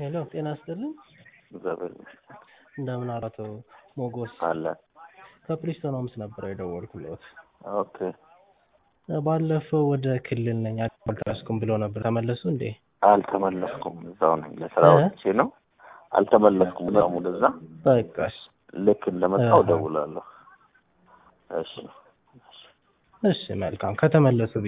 ሄሎ ጤና ይስጥልኝ። እግዚአብሔር ይመስገን እንደምን አሉ አቶ ሞጎስ? አለ። ከፕሪስቶን ሆምስ ነበር የደወልኩለት። ኦኬ ባለፈው ወደ ክልል ነኝ አልተመለስኩም ብለው ነበር። ተመለሱ እንዴ? አልተመለስኩም። እዛው ነኝ። ለስራ እ? ወጥቼ ነው። አልተመለስኩም። እዛው ወደዛ በቃሽ። ልክ እንደመጣው አሃ። እደውላለሁ። እሺ እሺ መልካም ከተመለሱ